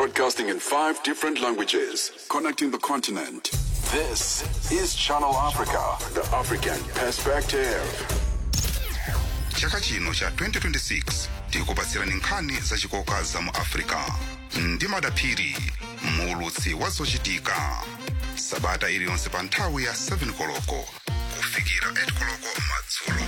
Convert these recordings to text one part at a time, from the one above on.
Broadcasting in five different languages, connecting the continent. This is Channel Africa, the African perspective. chaka chino cha 2026 tikupatsirani nkhani zachikoka za mu africa ndi madaphiri muulutsi wa zochitika sabata iliyonse pa nthawi ya 7 koloko kufikira 8 koloko madzulo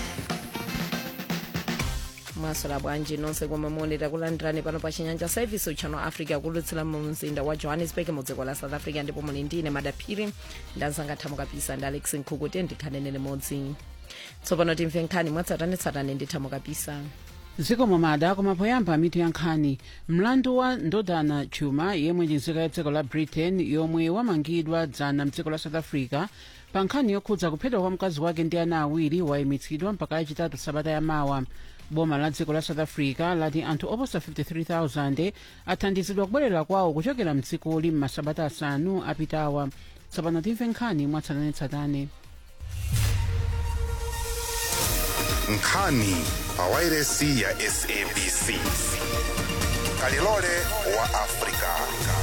mwaswera bwanji nonse komwe muli takulandirani pano pa chinyanja service channel africa kulutsira mu mzinda wa johannesburg mu dziko la south africa ndipo muli ndine madaphiri ndanzanga thamo kapisa ndi alex nkhuku tiye ndikhanene limodzi tsopano timve nkhani mwatsatanetsatane ndi thamo kapisa zikomo mada koma poyamba mitu ya nkhani mlandu wa ndodana chuma yemwe ndi nzika ya dziko la britain yomwe wamangidwa dzana mdziko la south africa pa nkhani yokhudza kuphedwa kwa mkazi wake ndi ana awiri wayimitsidwa mpaka lachitatu sabata yamawa boma la dziko la south africa lati anthu oposa 53000 athandizidwa kubwerera kwawo kuchokera mdzikoli m'masabata asanu apitawa tsopano timve nkhani mwatsatanetsatane nkhani pa wairesi ya sabc kalilole wa africa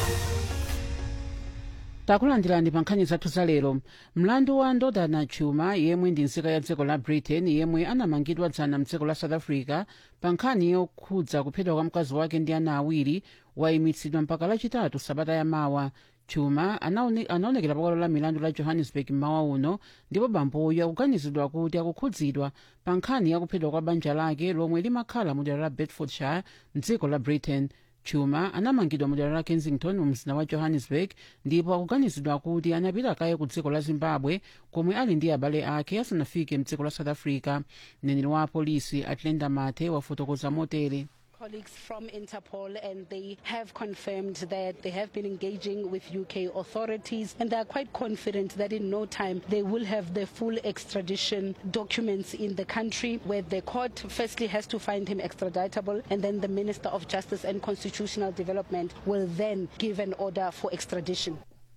takulandirani pa nkhani zathu za lero mlandu wa ndodana chuma yemwe ndi nzika ya dziko la britain yemwe anamangidwa dzana mdziko la south africa pa nkhani yokhudza kuphedwa kwa mkazi wake ndi ana awiri wayimitsidwa mpaka lachitatu sabata yamawa chuma anaone- anaonekera pakalo la milandu la johannesburg mmawa uno ndipo bamboyo akuganizidwa kuti akukhudzidwa pa nkhani yakuphedwa kwa banja lake lomwe limakhala mu dera la bedfordshire mdziko la britain chuma anamangidwa mu dera la kensington mu mzinda wa johannesburg ndipo akuganizidwa kuti anapita kaye ku dziko la zimbabwe komwe ali ndi abale ake asanafike mdziko la south africa mneneri wa apolisi atlenda mate wafotokoza motere colleagues from Interpol and they have confirmed that they have been engaging with UK authorities and they are quite confident that in no time they will have the full extradition documents in the country where the court firstly has to find him extraditable and then the Minister of Justice and Constitutional Development will then give an order for extradition.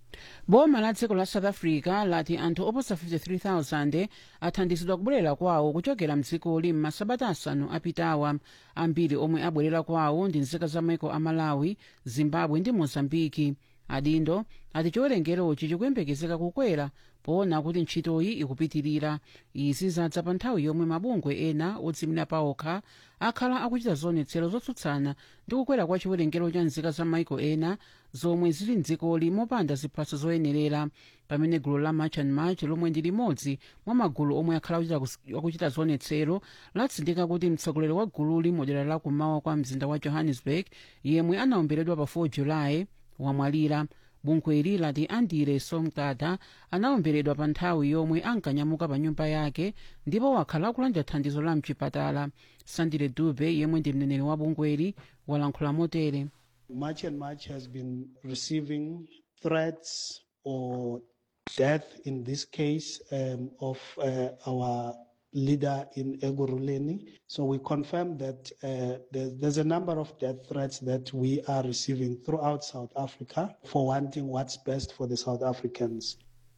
boma la dziko la south africa lati anthu oposa 53000 athandizidwa kubwerera kwawo kuchokera mdzikoli m'masabata asanu apitawa ambiri omwe abwerera kwawo ndi nzika za maiko a malawi zimbabwe ndi mozambiki adindo ati chiwerengerochi chikuyembekezeka kukwera poona kuti ntchitoyi ikupitirira izi zadza pa nthawi yomwe mabungwe ena odzimira paokha akhala akuchita zionetsero zotsutsana ndi kukwera kwa chiwerengero cha nzika za maiko ena zomwe zili mdzikoli mopanda ziphaso zoyenerera pamene gulu la march and march lomwe ndi limodzi mwa magulu omwe akhala akuchita kus- akuchita zionetsero latsindika kuti mtsogoleri wa gululi modera la kumawa kwa mzinda wa johannesburg yemwe anaomberedwa pa 4 julayi wamwalira bungweli lati andire somgada anaomberedwa pa nthawi yomwe ankanyamuka pa nyumba yake ndipo wakhala akulandira thandizo la mchipatala sandile dube yemwe ndi mneneri wa bungweli walankhula motere March and March has been receiving threats or death, in this case, um, of uh, our leader in Egoruleni. So we confirm that uh, there's, there's a number of death threats that we are receiving throughout South Africa for wanting what's best for the South Africans.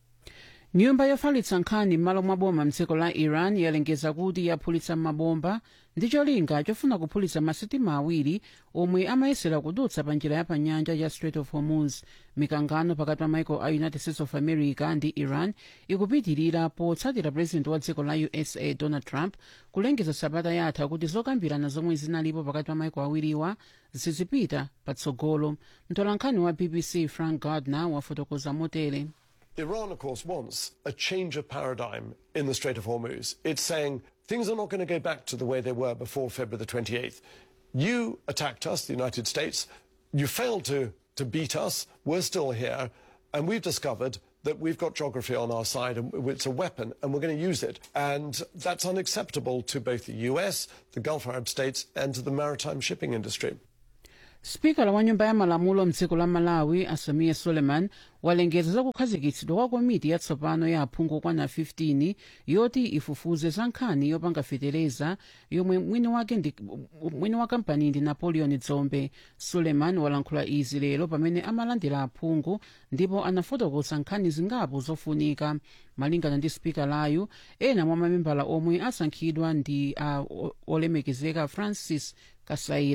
nyumba yofalitsa nkhani m'malo mwa boma mdziko la iran yalengeza kuti yaphulitsa mabomba ndi cholinga chofuna kuphulitsa masitima awiri omwe amayesera kudutsa pa njira ya pa nyanja ya strait of hormuz mikangano pakati pa maiko a united states of america ndi iran ikupitirira potsatira president wa dziko la usa donald trump kulengeza sabata yatha kuti zokambirana zomwe zinalipo pakati pa maiko awiriwa zizipita patsogolo mtolankhani wa bbc frank gardner wafotokoza motere Iran, of course, wants a change of paradigm in the Strait of Hormuz. It's saying things are not going to go back to the way they were before February the 28th. You attacked us, the United States. You failed to, to beat us. We're still here. And we've discovered that we've got geography on our side and it's a weapon and we're going to use it. And that's unacceptable to both the US, the Gulf Arab states, and to the maritime shipping industry. spikala wa nyumba ya malamulo mdziko la malawi asamiya suleiman walengeza za kukhazikitsidwa kwa komiti yatsopano ya aphungu kwana 15 yoti ifufuze za nkhani yopanga fetereza yomwe mwini wake ndi mwini wa kampani ndi napoleon dzombe suleiman walankhula izi lero pamene amalandira aphungu ndipo anafotokoza nkhani zingapo zofunika malingana ndi spikalayu ena mwa mamembala omwe asankhidwa ndi uh, olemekezeka francis kasaira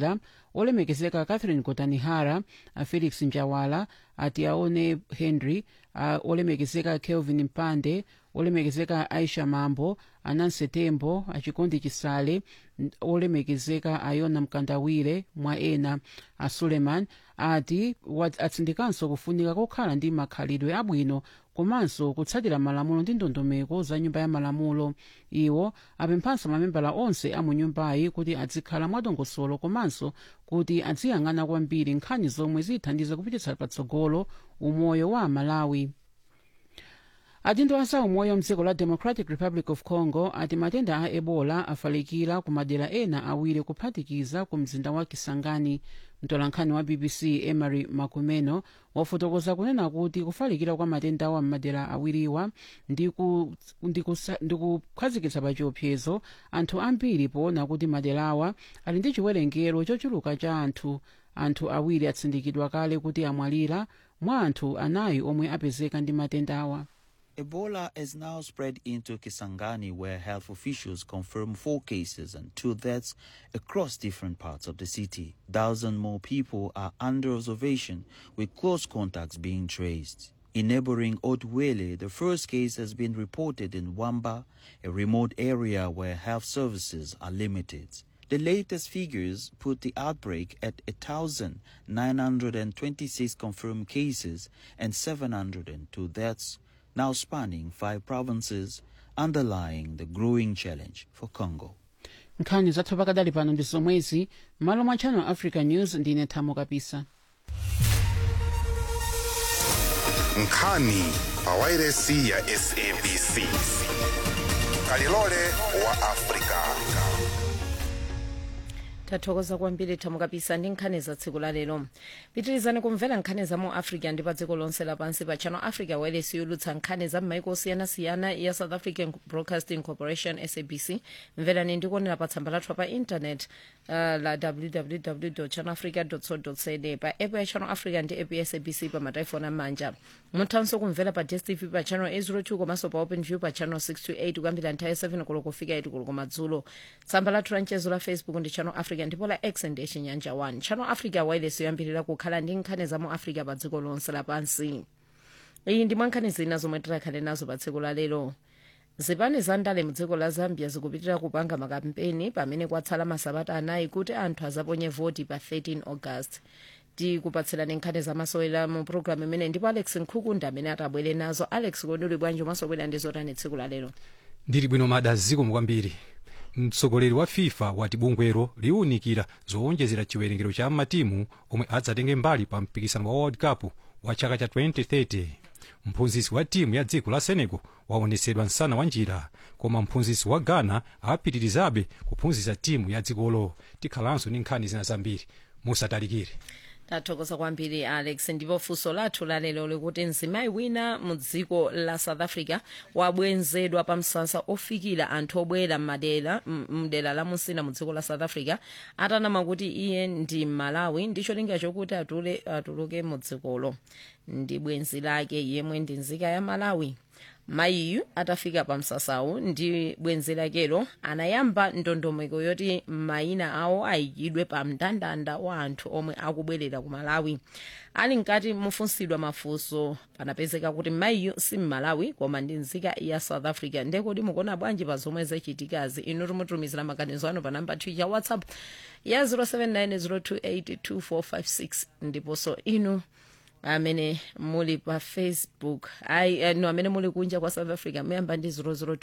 olemekezeka catherine kotanihara a felix njawala ati aone henry a olemekezeka kelvin mpande olemekezeka aisha mambo ananse tembo achikondi chisale n- olemekezeka ayona mkandawire mwa ena a suleiman ati wa- atsindikanso kufunika kokhala ndi makhalidwe abwino komanso kutsatira malamulo ndi ndondomeko za nyumba ya malamulo iwo apemphanso mamembala onse a mu nyumbayi kuti azikhala mwadongosolo komanso kuti aziyang'ana kwambiri nkhani zomwe zithandiza kupititsa patsogolo umoyo wa amalawi adindo a zaumoyo mdziko la democratic republic of congo ati matenda a ebola afalikira ku madera ena awiri kuphatikiza ku mzinda wa kisangani mtolankhani wa bbc emery makumeno wafotokoza kunena kuti kufalikira kwa matendawa m'madera awiriwa ndi ku- ndi kusa- ndi kukhazikitsa pa chiopsezo anthu ambiri poona kuti maderawa ali ndi chiwerengero chochuluka cha anthu anthu awiri atsindikidwa kale kuti amwalira mwa anthu anayi omwe apezeka ndi matendawa Ebola has now spread into Kisangani, where health officials confirm four cases and two deaths across different parts of the city. Thousand more people are under observation, with close contacts being traced. In neighboring Otwele, the first case has been reported in Wamba, a remote area where health services are limited. The latest figures put the outbreak at 1,926 confirmed cases and 702 deaths, now spanning five provinces, underlying the growing challenge for Congo. nkhani zathu pakadali pano ndi zomwezi m'malo mwa channel africa news ndine thamo kapisa nkhani pa wairesi ya sabc kalilole wa afrika tathokoza kwambiri thamo kapisa ndi nkhani za tsiku la lero pitirizani kumvera nkhani za mu africa ndi pa dziko lonse lapansi pa channel africa wireless yolutsa nkhani za m'maiko osiyanasiyana ya south african broadcasting corporation sabc mverani ndikuonera pa tsamba lathu pa internet uh, la www channel africa co za pa app ya channel africa ndi app ya sabc pa mataifoni amanja muthanso kumvera pa dstv pa channel 802 komanso pa open view pa channel 628 kuyambira nthawi ya 7 koloko kufika 8 koloko madzulo tsamba lathu la mchezo la facebook ndi channel africa ndipo la x ndi chinyanja 1 channel africa wireless yoyambirira kukhala ndi nkhani za mu africa pa dziko lonse lapansi iyi ndi mwa nkhani zina zomwe tikhale nazo pa tsiku la lero zipani za ndale mudziko la zambia zikupitirira kupanga makampeni pamene kwatsala masabata anayi kuti anthu azaponye voti pa 13 august tikupatserani nkhani zamasewera mu programu imene ndipo alex nkhukunda amene atabwere nazo alex kodi uli bwanji umasobwera ndi zotani tsiku la lero ndili bwino mada zikomo kwambiri mtsogoleri wa fifa wati bungwero liwunikira zowonjezera chiwerengero cha matimu omwe adzatenge mbali pa mpikisano wa world cup wa chaka cha 2030 mphunzitsi wa timu ya dziko la senegal waonetsedwa msana wa njira koma mphunzitsi wa ghana apitirizabe kuphunzitsa timu ya dzikolo tikhalanso ndi nkhani zina zambiri musatalikire tathokoza kwambiri alex ndipo funso lathu lalero likuti mzimayi wina mu dziko la south africa wabwenzedwa pa msasa ofikira anthu obwera m'madera m- mdera la musina mu dziko la south africa atanama kuti iye ndi malawi ndi cholinga chokuti atule atuluke mu dzikolo ndi bwenzi lake yemwe ndi nzika ya malawi mayiyu atafika pa msasawu ndi bwenzi lakelo anayamba ndondomeko yoti mayina awo ayikidwe pa mndandanda wa anthu omwe akubwerera ku malawi ali mkati mufunsidwa mafunso panapezeka kuti mayiyu si mmalawi koma ndi nzika ya south africa ndekoti mukuona bwanji pa zomwe zachitikazi inu timutumizira maganizo anu pa namba ya whatsapp ya 07902825456 ndiponso inu amene muli pa facebook ai uh, no amene muli kunja kwa south africa muyamba ndi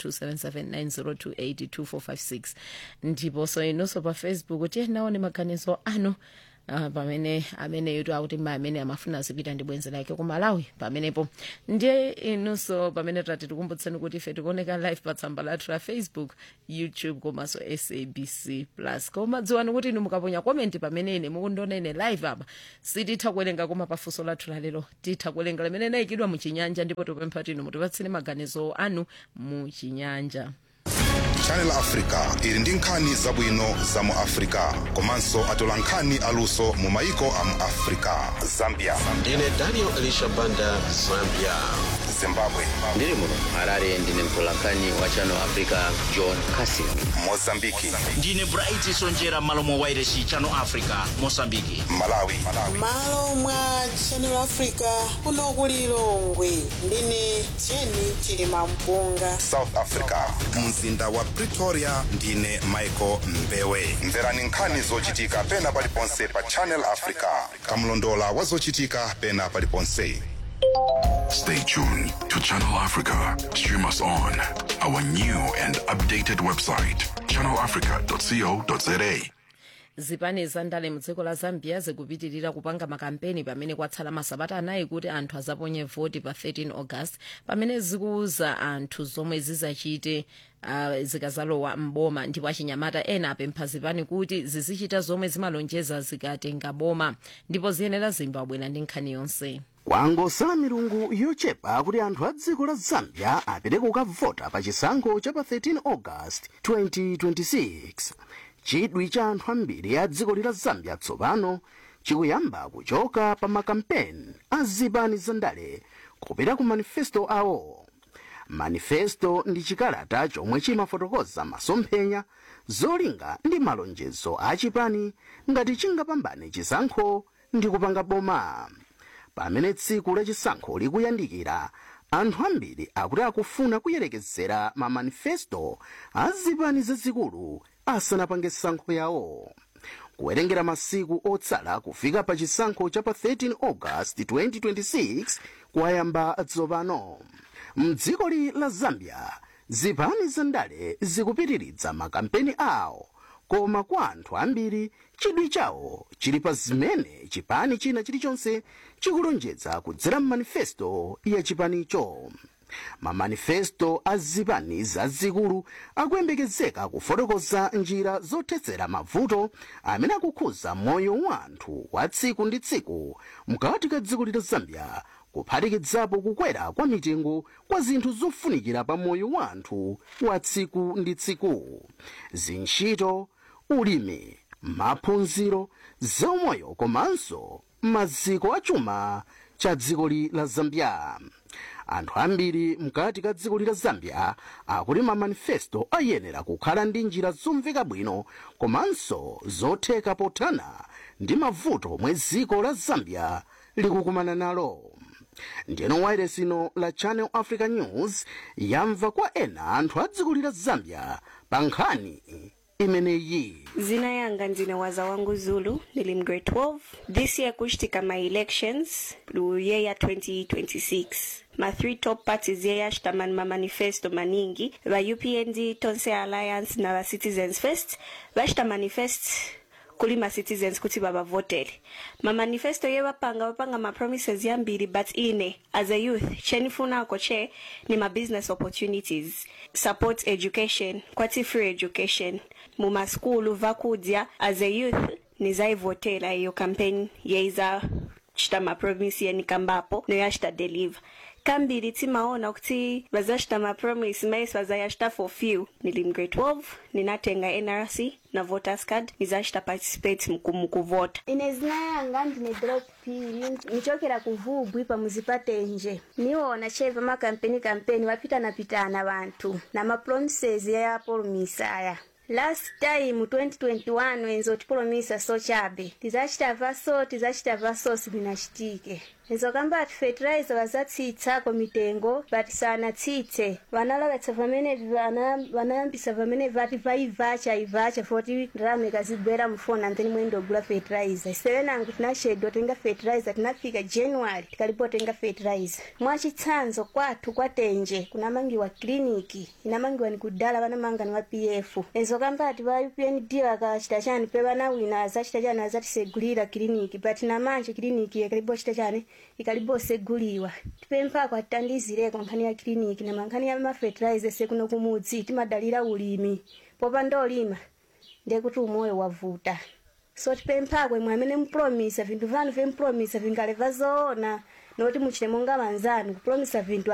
0027790282456 ndiponso inunso pa facebook tiyenaone maganizo anu Uh, pamene amene yuti akuti ma amene amafuna zipita ndi bwenzi lake ku malawi pamenepo ndiye inunso pamene tati tikumbutseni kuti ife tikuoneka live pa tsamba lathu la facebook youtube komanso sabc plus koma dziwani kuti inu mukaponya komenti pamene ine mukundiona ine live apa sititha kuwerenga koma pafunso lathu lalero titha kuwerenga limene nayikidwa muchinyanja ndipo tipempha tinu mutipatseni maganizo anu muchinyanja channel africa ili ndi nkhani zabwino za mu africa komanso atola nkhani aluso mu maiko a mu africa zambia ndine daniel elisha banda zambia zimbabwe ndiri muno harare ndine mtolankhani wa channel africa john casin mozambiki ndine bright sonjera malo mwa wairesi channel africa mosambiki malawi malo mwa channel africa kuno ku lilongwe ndine jeni chilima mpunga south africa mzinda wa pretoria ndine michael mbewe mverani nkhani zochitika pena paliponse pa channel africa kamlondola wa zochitika pena paliponse Stay tuned to Channel Africa. Stream us on our new and updated website, channelafrica.co.za. zipani zandale mudziko la zambia zikupitirira kupanga makampeni pamene kwatsala masabata anayi kuti anthu azaponye voti pa 13 august pamene zikuwuza anthu zomwe zizachite uh, zikazalowa mboma ndipo achinyamata ena apempha zipani kuti zizichita zomwe zimalonjeza zikatenga boma ndipo ziyenera zimbabwera ndi nkhani yonse kwangosala milungu yochepa kuti anthu a dziko la zambia apite kukavota pa chisankho cha pa 13 august 2026 chidwi cha anthu ambiri a dziko lila zambia tsopano chikuyamba kuchoka pa makampeni a zipani zandale kupita ku manifesto awo manifesto ndi chikalata chomwe chimafotokoza masomphenya zolinga ndi malonjezo a chipani ngati chingapambane chisankho ndi kupanga boma pamene tsiku la chisankho likuyandikira anthu ambiri akuti akufuna kuyerekezera ma manifesto a zipani zazikulu asanapange sankho yawo kuwerengera masiku otsala kufika pa chisankho cha pa 13 august 2026 kwayamba tsopano mdziko la zambia zipani zandale zikupitiridza makampeni awo koma kwa anthu ambiri chidwi chawo chili pa zimene chipani china chilichonse chikulonjeza kudzera m'manifesto ya chipanicho mamanifesto a zipani zazikulu akuyembekezeka kufotokoza njira zothetsera mavuto amene akukhuza moyo wa anthu wa tsiku ndi tsiku mkati ka dziko la zambia kuphatikizapo kukwera kwa mitengo kwa zinthu zofunikira pa moyo wa anthu wa tsiku ndi tsiku zintchito ulimi maphunziro zaumoyo komanso maziko achuma cha dziko la zambia anthu ambiri mkati ka dziko la zambia akuti mamanifesto ayenera kukhala ndi njira zomveka bwino komanso zotheka pothana ndi mavuto omwe dziko la zambia likukumana nalo ndiyeno wailesi ino la channel africa news yamva kwa ena anthu a dziko la zambia pa nkhani imeneyi Zina yanga ndine waza wangu Zulu, nilim grade 12. This year kushtika my elections, year 2026. Ma three top parties yeya shtaman ma manifesto maningi, va UPND, Tonse Alliance na va Citizens First, vashta manifest kuli ma citizens kuti vavavotele mamanifesto ye vapanga vapanga mapromises yambiri but ine as a youth chenifunako che ni ma-business opportunities support education kwati free education mumaskulu vakudya as a youth nizaivotela iyo campaign yeiza chita mapromisi yenikambapo noyachita deliver kambiri timaona kuti vazachita mapromise mais vazayachita for few nilim grade 12 ninatenga nrc na voters card nizachita participate muku- mukuvota ine zina yanga ndine drop pili nichokera kuvubwi pamuzipatenje niwona cheva makampeni kampeni wapitana-pitana vantu na mapromises yapolomisa aya last time 2021 wenzo tipolomisa so chabe tizachita vaso tizachita vaso sivinachitike enzo kamba ati fertilizer vazatsitsako mitengo vati sanatsitse vanalavatsa pamene vana- vanayambisa pamene vati vaivacha ivacha foti ndarama ikazibwera mufoni antheni mwendogula fertilizer sevenangu tinashedwa tenga fertilizer tinafika january tikalipo tenga fertilizer mwachitsanzo kwathu kwatenje kunamangiwa kliniki inamangiwa ni kudala vanamanga ni wa pf enzo kamba ati va upnd vakachita chani pe vana wina azachita chani azatisegulira kliniki but namanje kliniki ikalipo chita chani ikalipo seguliwa tipemphako atitandizireko nkhani ya kliniki na mankhani ya mafertilizer sekuno kumudzi timadalira ulimi popanda olima ndekuti umoyo wavuta so tipemphako imwe amene mupromisa vinthu vanu vempromisa vingaleva zoona noti muchite monga vanzanu kupromisa vinthu